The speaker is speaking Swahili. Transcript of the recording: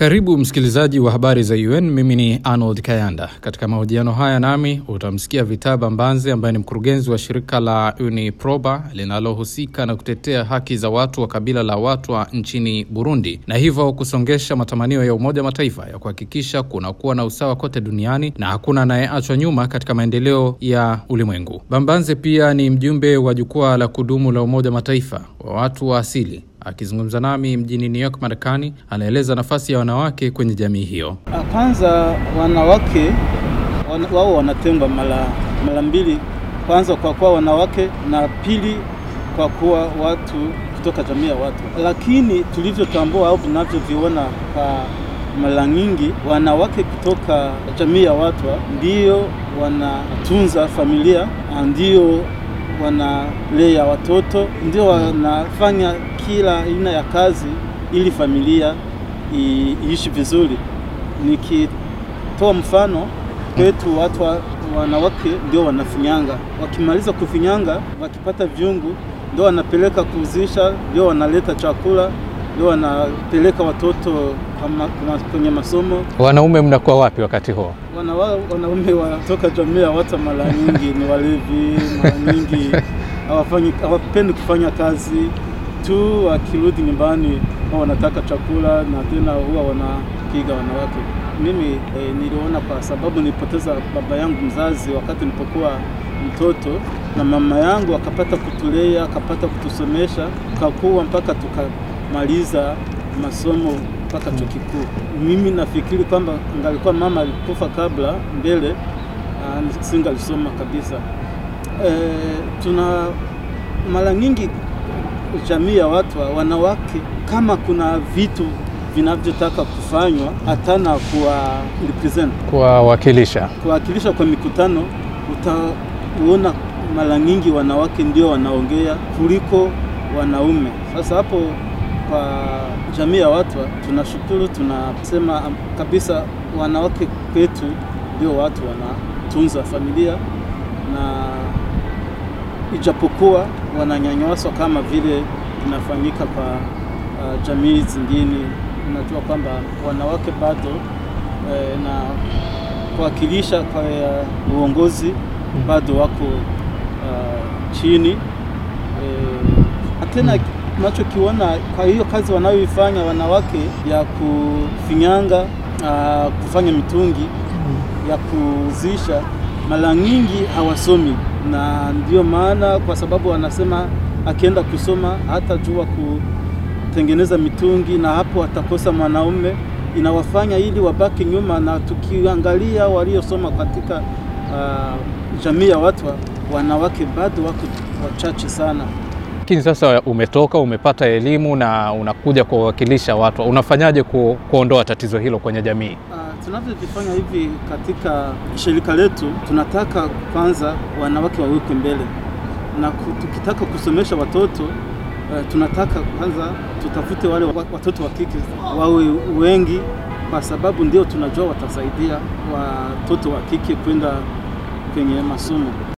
Karibu msikilizaji wa habari za UN. Mimi ni Arnold Kayanda. Katika mahojiano haya nami utamsikia Vitaba Mbanzi ambaye ni mkurugenzi wa shirika la UNIPROBA linalohusika na kutetea haki za watu wa kabila la Watwa nchini Burundi, na hivyo kusongesha matamanio ya Umoja wa Mataifa ya kuhakikisha kunakuwa na usawa kote duniani na hakuna anayeachwa nyuma katika maendeleo ya ulimwengu. Bambanze pia ni mjumbe wa jukwaa la kudumu la Umoja wa Mataifa wa watu wa asili akizungumza nami mjini New York, Marekani, anaeleza nafasi ya wanawake kwenye jamii hiyo. Kwanza wanawake wana, wao wanatengwa mara mara mbili, kwanza kwa kuwa wanawake na pili kwa kuwa watu kutoka jamii ya watu. Lakini tulivyotambua au tunavyoviona kwa mara nyingi, wanawake kutoka jamii ya watu ndio wanatunza familia, ndio wanalea watoto, ndio wanafanya kila aina ya kazi ili familia iishi vizuri. Nikitoa mfano kwetu, watu wa, wanawake ndio wanafinyanga, wakimaliza kufinyanga, wakipata vyungu ndio wanapeleka kuzisha, ndio wanaleta chakula, ndio wanapeleka watoto kwenye masomo. Wanaume mnakuwa wapi wakati huo? Wana, wanaume watoka jamii ya watu mara nyingi ni walevi, mara nyingi hawafanyi hawapendi kufanya kazi tu, wakirudi nyumbani huwa wanataka chakula na tena huwa wanapiga wanawake. Mimi eh, niliona kwa sababu nilipoteza baba yangu mzazi wakati nilipokuwa mtoto, na mama yangu akapata kutulea akapata kutusomesha tukakuwa mpaka tukamaliza masomo mpaka chuo kikuu. Mimi nafikiri kwamba ngalikuwa mama alikufa kabla mbele, singalisoma kabisa. E, tuna mara nyingi jamii ya watu wanawake, kama kuna vitu vinavyotaka kufanywa hatana kuwa represent kuwawakilisha kuwakilisha kwa mikutano, utaona mara nyingi wanawake ndio wanaongea kuliko wanaume. Sasa hapo kwa jamii ya watu tunashukuru, tunasema kabisa wanawake kwetu ndio watu wanatunza familia na ijapokuwa wananyanyaswa kama vile inafanyika kwa uh, jamii zingine. Unajua kwamba wanawake bado eh, na kuwakilisha kwa uh, uongozi bado wako uh, chini eh, tena tunachokiona kwa hiyo kazi wanayoifanya wanawake ya kufinyanga, uh, kufanya mitungi ya kuzisha, mara nyingi hawasomi na ndio maana kwa sababu wanasema akienda kusoma hatajua kutengeneza mitungi, na hapo atakosa mwanaume, inawafanya ili wabaki nyuma. Na tukiangalia waliosoma katika uh, jamii ya watu, wanawake bado wako wachache sana. Lakini sasa umetoka umepata elimu na unakuja kuwawakilisha watu, unafanyaje ku, kuondoa tatizo hilo kwenye jamii? Uh, tunavyovifanya hivi katika shirika letu, tunataka kwanza wanawake wawekwe mbele, na tukitaka kusomesha watoto uh, tunataka kwanza tutafute wale watoto wa kike wawe wengi, kwa sababu ndio tunajua watasaidia watoto wa kike kwenda kwenye masomo.